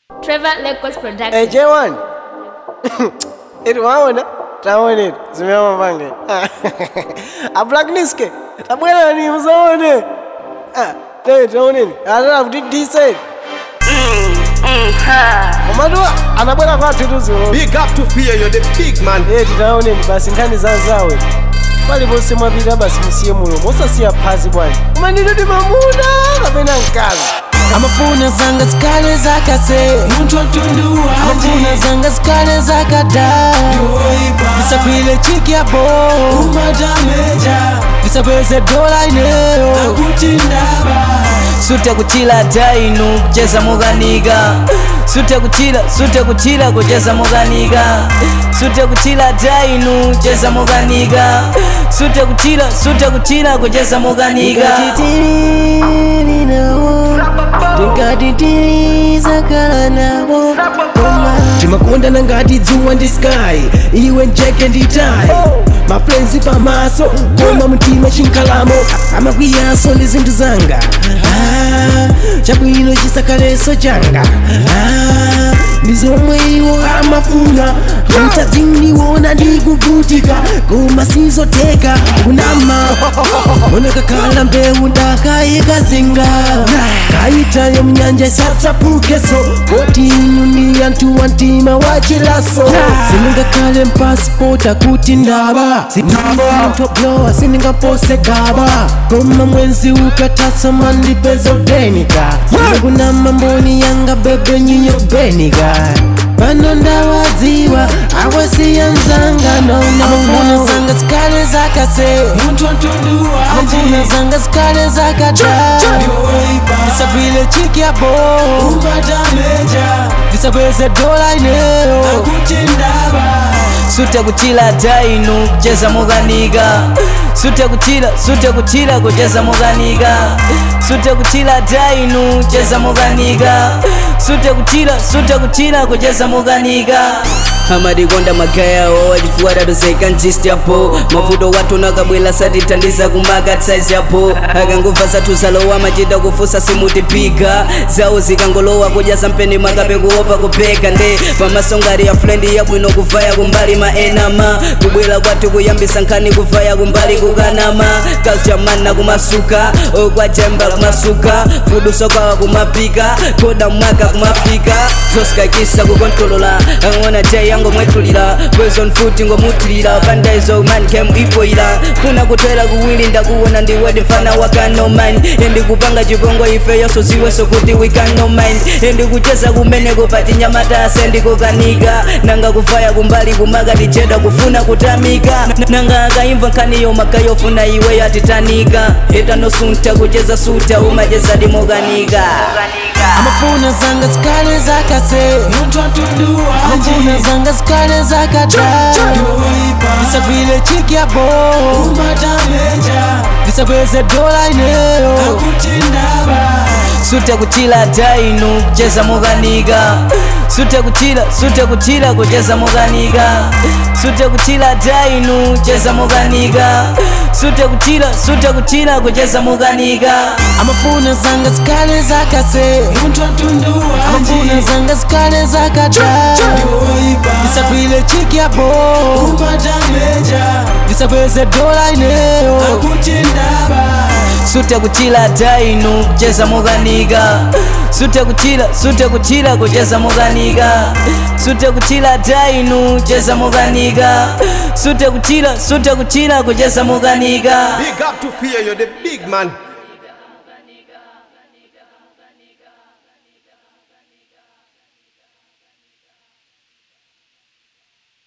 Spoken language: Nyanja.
Trevor Lagos Production. Hey, J1. Eti waona? Taone eti. Zimeama pange. A black niske. Tabwela ni mzaone. Ah, leo taone ni. Ala kuti decent. Komadua anabwera kwathu tuzo. Big up to fear, you're the big man. Eti taone ni basi nkhani zazawe. Paliponse mwapita basi musiye mulomo osasiya phazi bwanji. Koma ndinoti mamuna kapena mkazi. amafuna zanga zikale zakase amafuna zanga zikale zakada ndisakwile chiki yabo ndisapeze dola ineyo sute kuchila tainu kucheza muganiga sute kuchila sute kuchila kucheza muganiga sute kuchila tainu cheza muganiga sute kuchila sute kuchila kucheza muganiga ndikatitirizakala nabo timakondana ngati dzuwa ndi sky iwe njeke nditayi mafrenzi pamaso koma mtima chinkalamo amakwiyanso ndi zinthu zanga Ah, chabwino chisakaleso changa Ah, ndi zomwe iwo amafuna mutadzindiwona ndikuvutika koma sizoteka kunama monekakhala mbewu ndakayikazinga kayitayo mnyanja isatsapukeso koti inu ndi anthu wa mtima wachilaso sindingakhale mpasipoti akuti ndaba sindintoblowa sindingapose gaba koma mwenzi ukatasa mandipeza udenika sindikunama mboni yanga bebe nyinyo benika pano ndawadziwa awasiyanzanga amafuna zanga zikale zakase amafuna zanga zikale zakada ndisagwile chiki yabo ndisapeze dola ineyo sute kuchila tainu kucheza muganiga sute kuchila sute kuchila kucheza muganiga sute kuchila tainu cheza muganiga sute kuchila sute kuchila kucheza muganiga amadikonda magaya wawachifuwa tozeka njisti yapo mavuto watu nakabwela satithandiza kumaka saizi yapo akangova zathu zalowa machita kufusa simutipiga zawo zikangolowa kudya sampeni makape kuopa kupeka nde pamasongari ya frendi yabwino kuvaya kumbali maenama kubwela kwathu kuyambisa nkhani kuvaya kumbali kukanama kalchamana kumasuka okwajemba kumasuka fuduso kwawa kumapika koda mwaka kumafika zosikakisa kukontolola ang'ona jai yango mwetulira bwezon futi ngomutilira pandaizo man kem ipoira funa kutwera kuwili ndakuwona ndiwedi mfana wakano mind endikupanga chipongo ife yoso ziweso kuti we can no mind endikucheza kumeneko patinyamata sendikukanika nanga kuvaya kumbali kumaka ticheda kufuna kutamika nanga akaimva nkhaniyo makayofuna iwe yatitanika etanosunta kucheza suta umacheza dimokanika amafuna zanga zikale zakase amafuna zanga zikale zakada ndisagwile chiki yabo ndisapeze dola ineyo sute kuchila tainu kucheza muganiga sute kuchila sute kuchila kucheza muganiga sute kuchila tainu cheza muganiga sute kuchila sute kuchila kucheza muganiga amafuna zanga zikale zakase amafuna zanga zikale zakada ndisagwile chiki yabo ndisapeze dola ineyo sute kuchila tainu kucheza muganiga sute kuchila sute kuchila kucheza muganiga sute kuchila tainu cheza muganiga sute kuchila sute kuchila kucheza muganiga Big up to fear, you're the big man.